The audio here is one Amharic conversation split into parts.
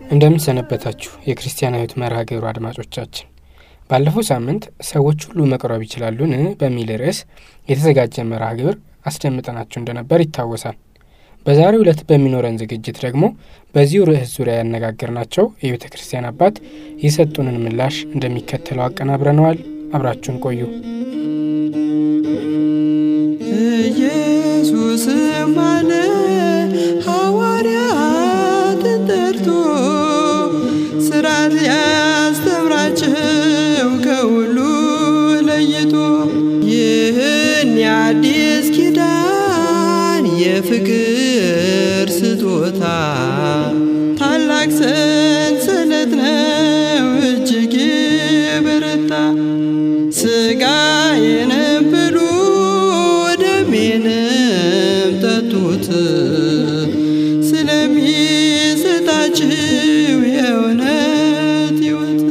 እንደምን ሰነበታችሁ የክርስቲያናዊት መርሃ ግብሩ አድማጮቻችን። ባለፈው ሳምንት ሰዎች ሁሉ መቅረብ ይችላሉን በሚል ርዕስ የተዘጋጀ መርሃ ግብር አስደምጠናችሁ እንደነበር ይታወሳል። በዛሬው ዕለት በሚኖረን ዝግጅት ደግሞ በዚሁ ርዕስ ዙሪያ ያነጋገርናቸው የቤተ ክርስቲያን አባት የሰጡንን ምላሽ እንደሚከተለው አቀናብረነዋል። አብራችሁን ቆዩ። ኢየሱስም አለ ሐዋርያትን ጠርቶ ስራት ሊያስተምራቸው ከሁሉ ለይቶ ይህን የአዲስ ኪዳን የፍቅር ስጦታ ታላቅ ሰንሰለት ነው እጅግ የበረታ ሥጋዬንም ብሉ ደሜንም ጠጡት ስለሚሰጣችሁ የእውነት ሕይወት።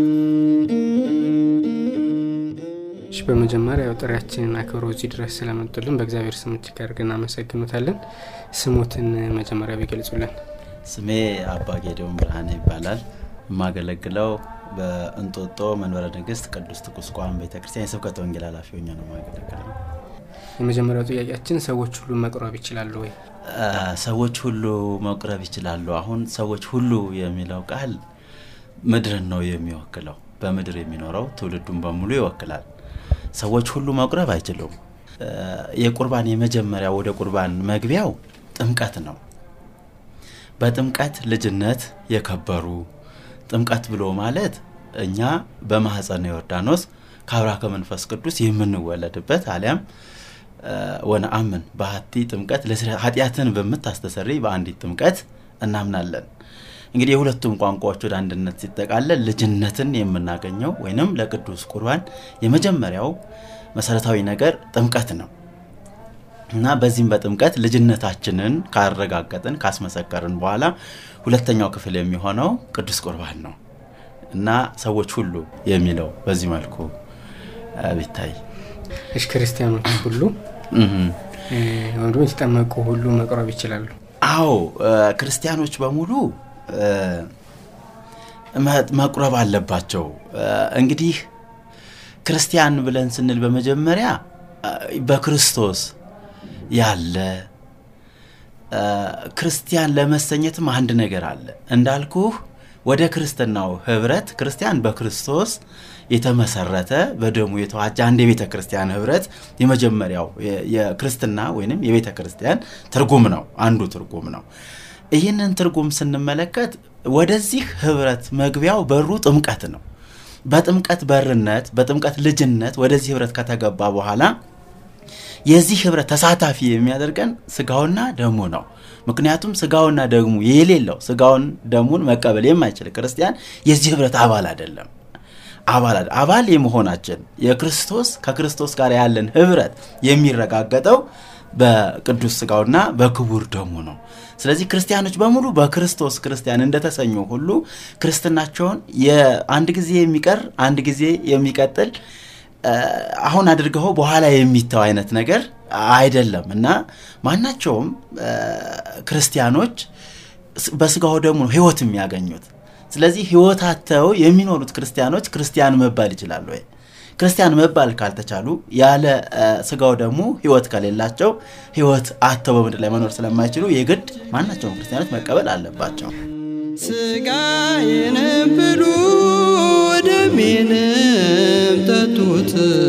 እሺ በመጀመሪያ ያው ጥሪያችንን አክብሮ እዚህ ድረስ ስለመጡልን በእግዚአብሔር ስም እጅግ አድርገን እናመሰግኑታለን። ስሞትን መጀመሪያ ቢገልጹልን። ስሜ አባ ጌዲዮን ብርሃን ይባላል። የማገለግለው በእንጦጦ መንበረ ንግስት ቅዱስ ቁስቋም ቤተክርስቲያን የስብከተ ወንጌል ኃላፊ ሆኜ ነው የማገለግለው። የመጀመሪያው ጥያቄያችን ሰዎች ሁሉ መቅረብ ይችላሉ ወይ? አ፣ ሰዎች ሁሉ መቁረብ ይችላሉ። አሁን ሰዎች ሁሉ የሚለው ቃል ምድርን ነው የሚወክለው። በምድር የሚኖረው ትውልዱን በሙሉ ይወክላል። ሰዎች ሁሉ መቁረብ አይችሉም። አ፣ የቁርባን የመጀመሪያ ወደ ቁርባን መግቢያው ጥምቀት ነው። በጥምቀት ልጅነት የከበሩ ጥምቀት ብሎ ማለት እኛ በማህፀነ ዮርዳኖስ ከአብራ ከመንፈስ ቅዱስ የምንወለድበት አሊያም ወነአምን በሀቲ ጥምቀት ኃጢአትን በምታስተሰሪ በአንዲት ጥምቀት እናምናለን። እንግዲህ የሁለቱም ቋንቋዎች ወደ አንድነት ሲጠቃለል ልጅነትን የምናገኘው ወይንም ለቅዱስ ቁርባን የመጀመሪያው መሰረታዊ ነገር ጥምቀት ነው እና በዚህም በጥምቀት ልጅነታችንን ካረጋገጥን ካስመሰከርን በኋላ ሁለተኛው ክፍል የሚሆነው ቅዱስ ቁርባን ነው እና ሰዎች ሁሉ የሚለው በዚህ መልኩ አ፣ ቢታይ እሺ ክርስቲያኖች ሁሉ እህም። እ፣ ወይም ደግሞ የተጠመቁ ሁሉ መቅረብ ይችላሉ። አዎ እ፣ ክርስቲያኖች በሙሉ እ፣ መ- መቁረብ አለባቸው። እ፣ እንግዲህ ክርስቲያን ብለን ስንል በመጀመሪያ እ፣ በክርስቶስ ያለ እ፣ ክርስቲያን ለመሰኘትም አንድ ነገር አለ እንዳልኩህ ወደ ክርስትናው ህብረት ክርስቲያን በክርስቶስ የተመሰረተ በደሙ የተዋጀ አንድ የቤተ ክርስቲያን ህብረት የመጀመሪያው የ- የክርስትና ወይንም የቤተ ክርስቲያን ትርጉም ነው፣ አንዱ ትርጉም ነው። ይህንን ትርጉም ስንመለከት ወደዚህ ህብረት መግቢያው በሩ ጥምቀት ነው። በጥምቀት በርነት በጥምቀት ልጅነት ወደዚህ ህብረት ከተገባ በኋላ የዚህ ህብረት ተሳታፊ የሚያደርገን ስጋውና ደሙ ነው። ምክንያቱም ስጋውና ደሙ የሌለው ስጋውን ደሙን መቀበል የማይችል ክርስቲያን የዚህ ህብረት አባል አይደለም። አባል አይደል- አባል የመሆናችን የክርስቶስ ከክርስቶስ ጋር ያለን ህብረት የሚረጋገጠው በቅዱስ ስጋውና በክቡር ደሙ ነው። ስለዚህ ክርስቲያኖች በሙሉ በክርስቶስ ክርስቲያን እንደተሰኙ ሁሉ ክርስትናቸውን የአንድ ጊዜ የሚቀር አንድ ጊዜ የሚቀጥል እ፣ አሁን አድርገው በኋላ የሚተው አይነት ነገር አይደለም እና ማናቸውም እ፣ ክርስቲያኖች ስ- በስጋው ደግሞ ነው ህይወት የሚያገኙት። ስለዚህ ህይወት አጥተው የሚኖሩት ክርስቲያኖች ክርስቲያን መባል ይችላሉ ወይ? ክርስቲያን መባል ካልተቻሉ ያለ እ፣ ስጋው ደግሞ ህይወት ከሌላቸው ህይወት አጥተው በምድር ላይ መኖር ስለማይችሉ የግድ ማናቸውም ክርስቲያኖች መቀበል አለባቸው። ሥጋዬንም ብሉ ደሜንም ጠጡት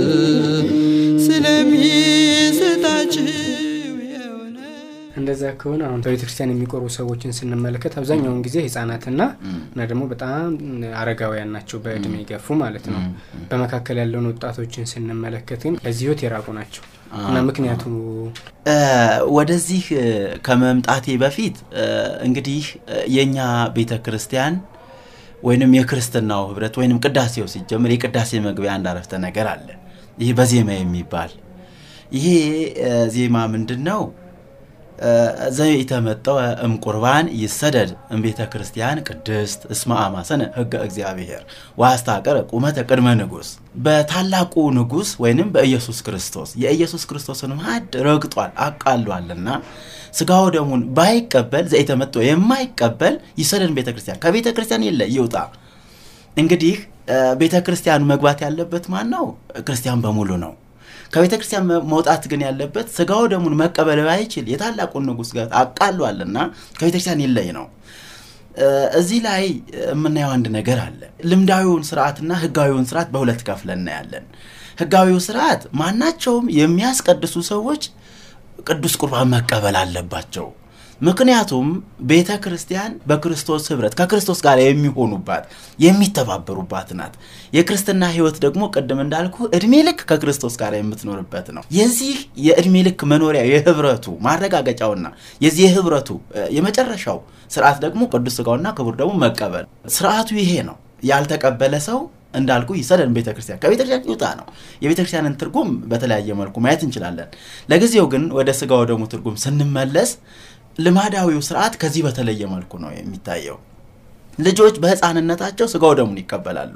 ስለሚሰጣችሁ የእውነት እንደዛ ከሆነ አሁን በቤተ ክርስቲያን የሚቆርቡ ሰዎችን ስንመለከት አብዛኛውን ጊዜ ህጻናትና እና ደግሞ በጣም አረጋውያን ናቸው፣ በእድሜ የገፉ ማለት ነው። በመካከል ያለውን ወጣቶችን ስንመለከት ግን ለዚህ ህይወት የራቁ ናቸው እና ምክንያቱ እ፣ ወደዚህ እ፣ ከመምጣቴ በፊት እ፣ እንግዲህ እ፣ የእኛ ቤተ ክርስቲያን ወይንም የክርስትናው ህብረት ወይንም ቅዳሴው ሲጀምር የቅዳሴ መግቢያ አንድ አረፍተ ነገር አለ። ይህ በዜማ የሚባል ይሄ እ፣ ዜማ ምንድን ነው? ዘይተመጠወ እምቁርባን ይሰደድ እምቤተ ክርስቲያን ቅድስት እስመ አማሰነ ሕገ እግዚአብሔር ዋስታቀረ ቁመተ ቅድመ ንጉሥ በታላቁ ንጉሥ ወይንም በኢየሱስ ክርስቶስ የኢየሱስ ክርስቶስን ማዕድ ረግጧል አቃሏልና ስጋው ደሙን ባይቀበል ዘይተመጠወ የማይቀበል ይሰደድ ቤተ ክርስቲያን ከቤተ ክርስቲያን የለ ይውጣ። እንግዲህ ቤተ ክርስቲያኑ መግባት ያለበት ማን ነው? ክርስቲያን በሙሉ ነው። ከቤተ ክርስቲያን መውጣት ግን ያለበት ስጋው ደሙን መቀበል ባይችል የታላቁን ንጉሥ ጋር አቃሏልና ከቤተ ክርስቲያን ይለይ ነው። እዚህ ላይ የምናየው አንድ ነገር አለ። ልምዳዊውን ስርዓትና ህጋዊውን ስርዓት በሁለት ከፍለን እናያለን። ህጋዊው ስርዓት ማናቸውም የሚያስቀድሱ ሰዎች ቅዱስ ቁርባን መቀበል አለባቸው። ምክንያቱም ቤተ ክርስቲያን በክርስቶስ ህብረት ከክርስቶስ ጋር የሚሆኑባት የሚተባበሩባት ናት። የክርስትና ህይወት ደግሞ ቅድም እንዳልኩ እድሜ ልክ ከክርስቶስ ጋር የምትኖርበት ነው። የዚህ የእድሜ ልክ መኖሪያ የህብረቱ ማረጋገጫውና የዚህ የህብረቱ የመጨረሻው ስርዓት ደግሞ ቅዱስ ስጋውና ክቡር ደግሞ መቀበል ስርዓቱ ይሄ ነው። ያልተቀበለ ሰው እንዳልኩ ይሰደድ ቤተ ክርስቲያን ከቤተ ክርስቲያን ይውጣ ነው። የቤተ ክርስቲያንን ትርጉም በተለያየ መልኩ ማየት እንችላለን። ለጊዜው ግን ወደ ስጋው ደግሞ ትርጉም ስንመለስ ልማዳዊው ስርዓት ከዚህ በተለየ መልኩ ነው የሚታየው። ልጆች በህፃንነታቸው ስጋው ደሙን ይቀበላሉ።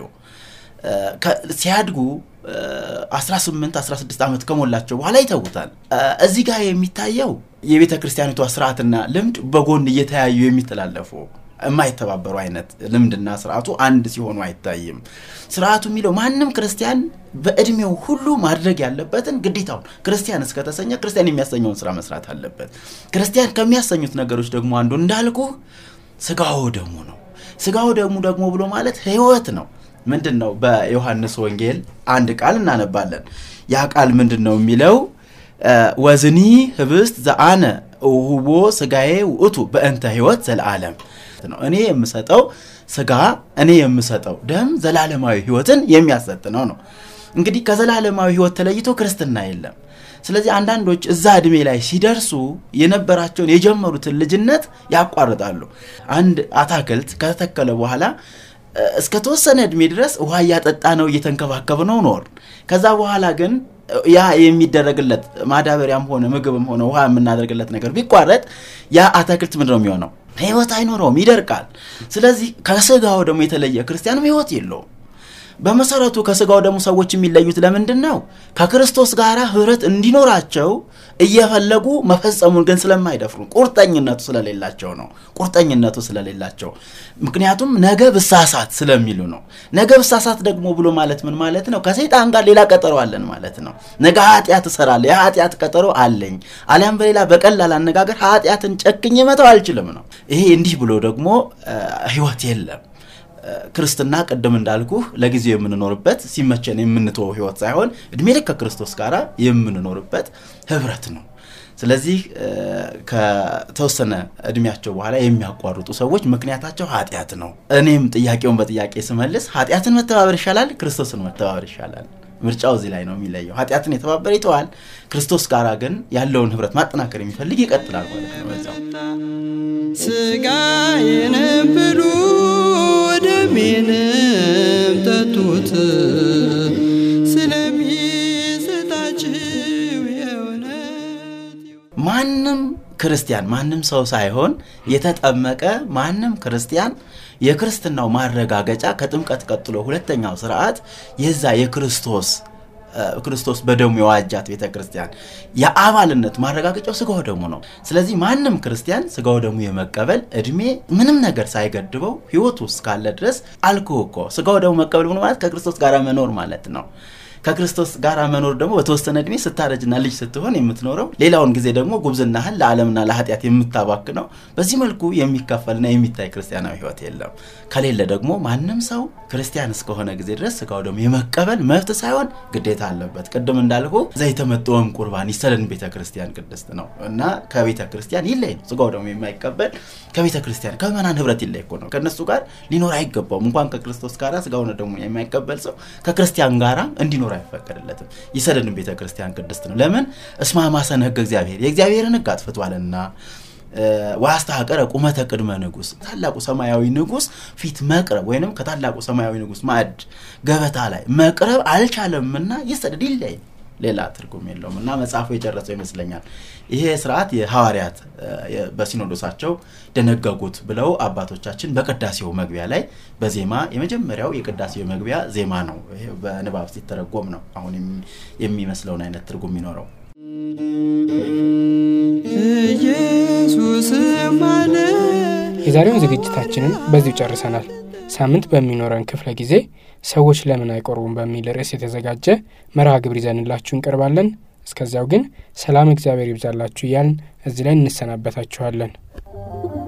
ሲያድጉ 18 16 ዓመት ከሞላቸው በኋላ ይተውታል። እዚህ ጋር የሚታየው የቤተ ክርስቲያኒቷ ስርዓትና ልምድ በጎን እየተያዩ የሚተላለፉ የማይተባበሩ አይነት ልምድና ስርዓቱ አንድ ሲሆኑ አይታይም። ስርዓቱ የሚለው ማንም ክርስቲያን በእድሜው ሁሉ ማድረግ ያለበትን ግዴታውን ክርስቲያን እስከተሰኘ ክርስቲያን የሚያሰኘውን ስራ መስራት አለበት። ክርስቲያን ከሚያሰኙት ነገሮች ደግሞ አንዱ እንዳልኩ ስጋው ደሙ ነው። ስጋው ደሙ ደግሞ ብሎ ማለት ህይወት ነው። ምንድን ነው? በዮሐንስ ወንጌል አንድ ቃል እናነባለን። ያ ቃል ምንድን ነው የሚለው? ወዝኒ ህብስት ዘአነ ውህቦ ስጋዬ ውእቱ በእንተ ህይወት ዘለዓለም ነው። እኔ የምሰጠው ስጋ እኔ የምሰጠው ደም ዘላለማዊ ህይወትን የሚያሰጥ ነው ነው። እንግዲህ ከዘላለማዊ ህይወት ተለይቶ ክርስትና የለም። ስለዚህ አንዳንዶች እዛ እድሜ ላይ ሲደርሱ የነበራቸውን የጀመሩትን ልጅነት ያቋርጣሉ። አንድ አታክልት ከተተከለ በኋላ እስከ ተወሰነ እድሜ ድረስ ውሃ እያጠጣ ነው እየተንከባከብ ነው ኖር። ከዛ በኋላ ግን ያ የሚደረግለት ማዳበሪያም ሆነ ምግብም ሆነ ውሃ የምናደርግለት ነገር ቢቋረጥ ያ አታክልት ምንድን ነው የሚሆነው? ህይወት አይኖረውም፣ ይደርቃል። ስለዚህ ከስጋው ደግሞ የተለየ ክርስቲያንም ህይወት የለውም። በመሰረቱ ከስጋው ደግሞ ሰዎች የሚለዩት ለምንድን ነው? ከክርስቶስ ጋር ህብረት እንዲኖራቸው እየፈለጉ መፈጸሙን ግን ስለማይደፍሩ ቁርጠኝነቱ ስለሌላቸው ነው። ቁርጠኝነቱ ስለሌላቸው ምክንያቱም ነገ ብሳሳት ስለሚሉ ነው። ነገ ብሳሳት ደግሞ ብሎ ማለት ምን ማለት ነው? ከሰይጣን ጋር ሌላ ቀጠሮ አለን ማለት ነው። ነገ ኃጢአት እሰራለሁ፣ የኃጢአት ቀጠሮ አለኝ። አሊያም በሌላ በቀላል አነጋገር ኃጢአትን ጨክኜ መተው አልችልም ነው። ይሄ እንዲህ ብሎ ደግሞ ህይወት የለም። ክርስትና ቅድም እንዳልኩህ ለጊዜው የምንኖርበት ሲመቸን የምንተወው ህይወት ሳይሆን እድሜ ልክ ከክርስቶስ ጋር የምንኖርበት ህብረት ነው። ስለዚህ ከተወሰነ እድሜያቸው በኋላ የሚያቋርጡ ሰዎች ምክንያታቸው ኃጢአት ነው። እኔም ጥያቄውን በጥያቄ ስመልስ ኃጢአትን መተባበር ይሻላል፣ ክርስቶስን መተባበር ይሻላል? ምርጫው እዚህ ላይ ነው የሚለየው። ኃጢአትን የተባበረ ይተዋል። ክርስቶስ ጋር ግን ያለውን ህብረት ማጠናከር የሚፈልግ ይቀጥላል ማለት ነው በዛው ስጋዬንም ብሉ ደሜንም ጠጡት ስለሚሰጣችሁ የእውነት ማንም ክርስቲያን ማንም ሰው ሳይሆን የተጠመቀ ማንም ክርስቲያን የክርስትናው ማረጋገጫ ከጥምቀት ቀጥሎ ሁለተኛው ስርዓት የዛ የክርስቶስ ክርስቶስ በደሙ የዋጃት ቤተ ክርስቲያን የአባልነት ማረጋገጫው ስጋው ደሙ ነው። ስለዚህ ማንም ክርስቲያን ስጋው ደሙ የመቀበል እድሜ ምንም ነገር ሳይገድበው ህይወት ውስጥ ካለ ድረስ አልኩ እኮ ስጋው ደሙ መቀበል ምን ማለት ከክርስቶስ ጋር መኖር ማለት ነው። ከክርስቶስ ጋር መኖር ደግሞ በተወሰነ እድሜ ስታረጅና ልጅ ስትሆን የምትኖረው ሌላውን ጊዜ ደግሞ ጉብዝናህን ለዓለምና ለኃጢአት የምታባክነው በዚህ መልኩ የሚከፈልና የሚታይ ክርስቲያናዊ ህይወት የለም። ከሌለ ደግሞ ማንም ሰው ክርስቲያን እስከሆነ ጊዜ ድረስ ስጋው ደግሞ የመቀበል መብት ሳይሆን ግዴታ አለበት። ቅድም እንዳልኩ ዘይተመጠወም ቁርባን ይሰለን ቤተ ክርስቲያን ቅድስት ነው እና ከቤተ ክርስቲያን ይለይ ነው። ስጋው ደግሞ የማይቀበል ከቤተ ክርስቲያን ከምዕመናን ህብረት ይለይ እኮ ነው። ከእነሱ ጋር ሊኖር አይገባውም። እንኳን ከክርስቶስ ጋር ስጋውን ደግሞ የማይቀበል ሰው ከክርስቲያን ጋራ እንዲኖር አይፈቀድለትም። ይሰደድን ቤተ ክርስቲያን ቅድስት ነው። ለምን እስማማሰነ ህገ እግዚአብሔር የእግዚአብሔርን ህግ አጥፍቷልና ዋስተሐቀረ ቁመተ ቅድመ ንጉሥ ታላቁ ሰማያዊ ንጉሥ ፊት መቅረብ ወይንም ከታላቁ ሰማያዊ ንጉሥ ማዕድ ገበታ ላይ መቅረብ አልቻለምና ይሰደድ ይለይ ሌላ ትርጉም የለውም እና መጽሐፉ የጨረሰው ይመስለኛል። ይሄ ስርዓት የሐዋርያት በሲኖዶሳቸው ደነገጉት ብለው አባቶቻችን በቅዳሴው መግቢያ ላይ በዜማ የመጀመሪያው የቅዳሴው መግቢያ ዜማ ነው። ይሄ በንባብ ሲተረጎም ነው አሁን የሚመስለውን አይነት ትርጉም የሚኖረው። ኢየሱስ ማለ የዛሬውን ዝግጅታችንን በዚሁ ጨርሰናል። ሳምንት በሚኖረን ክፍለ ጊዜ ሰዎች ለምን አይቆርቡም በሚል ርዕስ የተዘጋጀ መርሃ ግብር ይዘንላችሁ እንቀርባለን። እስከዚያው ግን ሰላም እግዚአብሔር ይብዛላችሁ እያልን እዚህ ላይ እንሰናበታችኋለን።